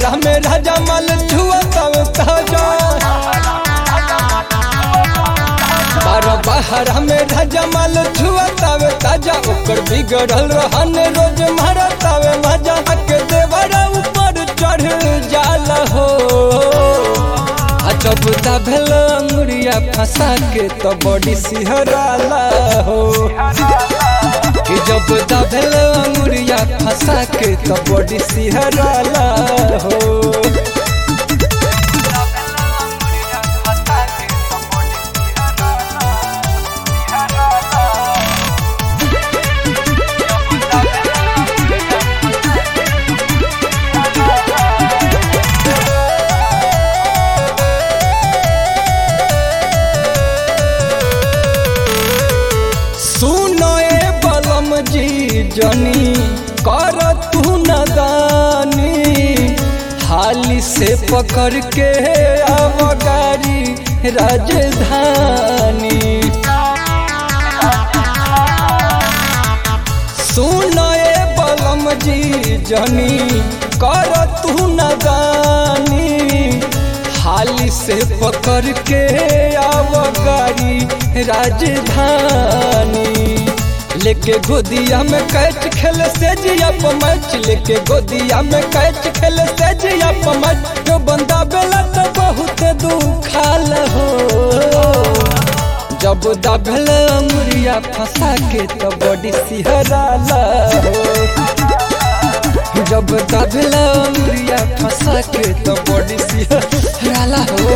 बहरा में राजा माल छुआ तब ताजा बारह बहरा में राजा माल छुआ तब ताजा ओकर बिगड़ल रहन रोज मारा तब मजा के देवरा ऊपर चढ़ जाला हो आ जब दाभेल अंगुरिया फंसा के तो बड़ी सिहराला हो कि जब दाभेल अंगुरिया फंसा के तो बड़ी सिहराला हो सुनो ए बलम जी जनी कर तू नदानी हाली से पकड़ के आव गाड़ी राजधानी सुनो ए बलम जी जनी कर तू नदानी हाली से पकड़ के आव गाड़ी राजधानी लेके गोदिया में कैच खेल से जिया मैच लेके गोदिया में कैच खेल से जिया मैच जो बंदा बेला तो बहुत दुखाल हो जब दबल अमुरिया फंसा के तो बड़ी सिहराला हो जब दबल अमुरिया फंसा के तो बड़ी सिहराला हो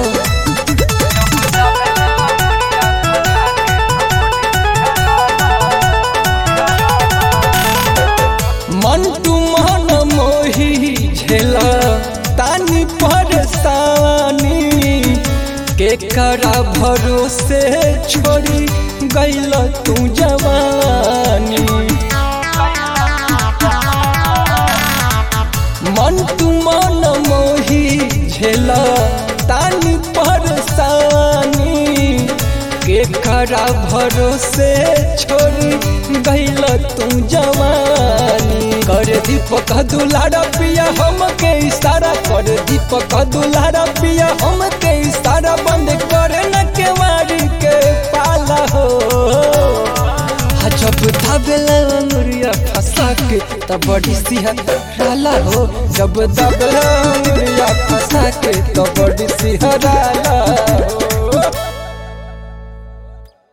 मंटू मन मोही झेला तानी परेशानी के करा भरोसे छोड़ी गैल तू जवानी मंटू मन मोही झेला तानी परेशानी के करा भरोसे छोड़ी गैल तू जवानी कर दीपक दुलारा पिया हम के इशारा कर दीपक दुलारा पिया हम के इशारा बंद करे न के वारी के पाला हो आ जब दबेल अंगुरिया फंसा के तब बड़ी सिहराला हो जब दबेल अंगुरिया फंसा के तब बड़ी सिहराला